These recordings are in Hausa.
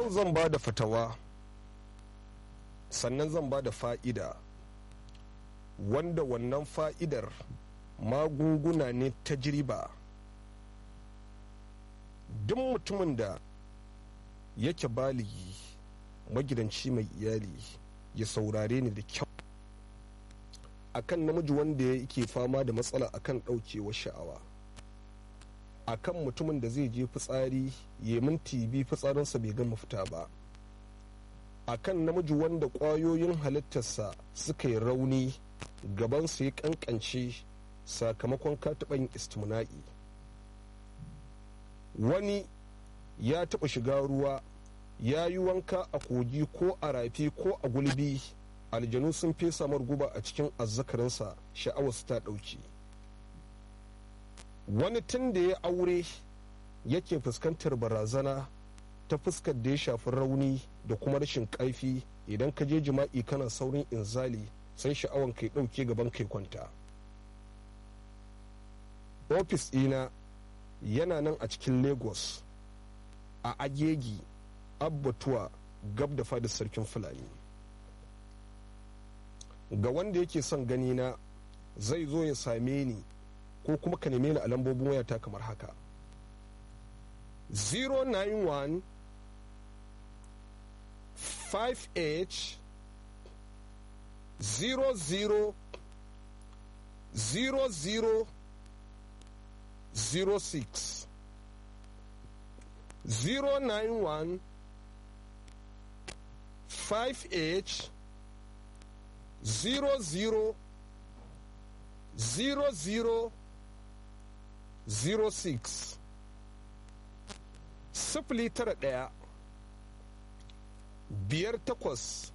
yau zan ba da fatawa sannan zan ba da fa'ida wanda wannan fa'idar magunguna ne ta jiriba duk mutumin da yake baligi magidanci mai iyali ya saurare ni da kyau akan namiji wanda yake fama da matsala akan ɗaukewar sha'awa akan mutumin da zai je fitsari ya minti bi fitsarinsa bai gama fita ba akan namiji wanda ƙwayoyin halittarsa suka yi rauni gabansa ya kankance sakamakon kataɓan istimna'i wani ya taɓa shiga ruwa ya yi wanka a kogi ko a rafi ko a gulbi aljanu sun fesa guba a cikin azzakarinsa sha'awarsu ta ɗauki wani tun da ya aure yake fuskantar barazana ta fuskar da ya shafi rauni da kuma rashin ƙarfi idan ka je jima'i kana saurin inzali sai sha'awan kai ɗauke gaban kai kwanta ofis ɗina yana nan a cikin lagos a agegi abbatuwa gab da fadar sarkin fulani ga wanda yake son gani na zai zo ya same ni ko kuma ka neme ni a lambobin wayata kamar haka 091 5h 00 00 06 091 5h 00 00 06 sifili tara ɗaya biyar takwas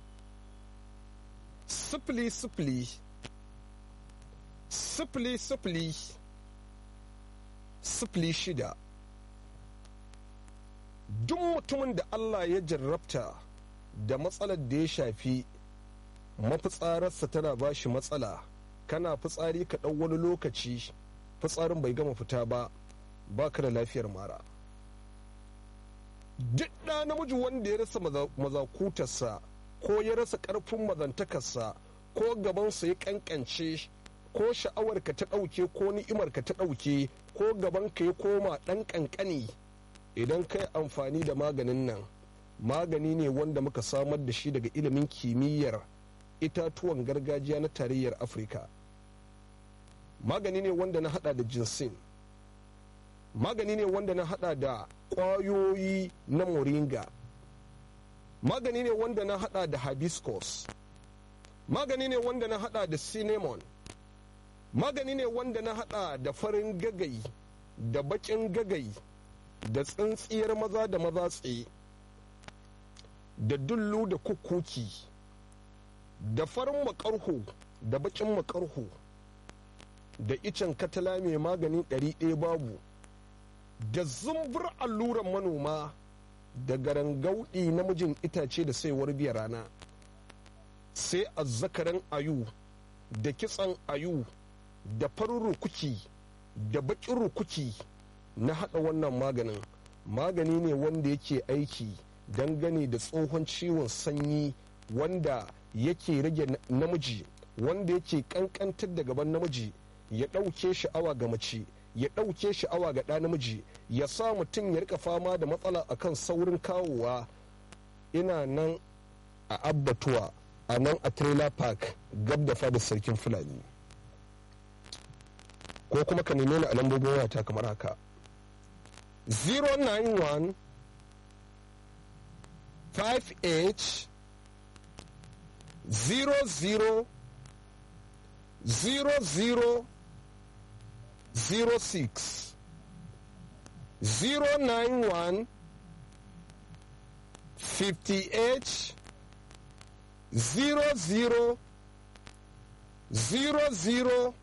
sifili sifili sifili sifili sifili shida duk mutumin da Allah ya jarrabta da matsalar da ya shafi mafitsararsa tana ba shi matsala kana fitsari ka ɗau wani lokaci fitsarin bai gama fita ba baka da lafiyar mara duk ɗa namiji wanda ya rasa mazakutarsa ko ya rasa ƙarfin mazantakarsa ko gabansa ya ƙanƙance ko sha'awarka ta ɗauke ko ni'imarka ta ɗauke ko gabanka ya koma ɗan ƙanƙani idan kai amfani da maganin nan magani ne wanda muka samar da shi daga ilimin kimiyyar itatuwan gargajiya na tarayyar afirka magani ne wanda na hada da jinsin magani ne wanda na hada da kwayoyi na moringa magani ne wanda na hada da hibiscus magani ne wanda na hada da cinnamon magani ne wanda na hada da farin gagai da bakin gagai da tsintsiyar maza da maza tsaye da dullu da kukuki da farin makarho da bakin makarho da icen katala mai magani ɗari ɗaya babu da zumbur alluran manoma da garangaudi namijin itace da saiwar biya rana sai azzakaran ayu da kitsan ayu da farin rukuki da bakin rukuki na haɗa wannan maganin magani ne wanda yake aiki dangane da tsohon ciwon sanyi wanda yake rage namiji wanda yake kankantar da gaban namiji ya ɗauke sha'awa ga mace ya ɗauke sha'awa ga ɗa namiji ya sa mutum ya rika fama da matsala akan saurin kawowa ina nan a abbatuwa a nan a trailer park gab da fadar sarkin fulani ko kuma ka neme ni a lambobin wayata kamar haka 091 5h 00 00 06 091 50H 00 00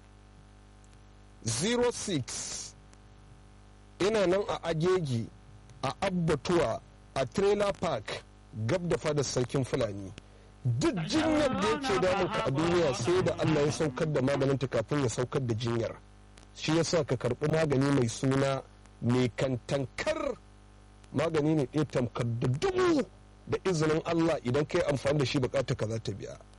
06 ina nan a agegi a abbatuwa a trailer park gab da fadar sarkin fulani duk jinyar da yake damunka a duniya sai da allah ya saukar da maganinta kafin ya saukar da jinyar shi yasa ka karɓi magani mai suna mai kantankar magani ne ɗaya tamkar da dubu da izinin Allah idan kai amfani da shi bukatar ka za ta biya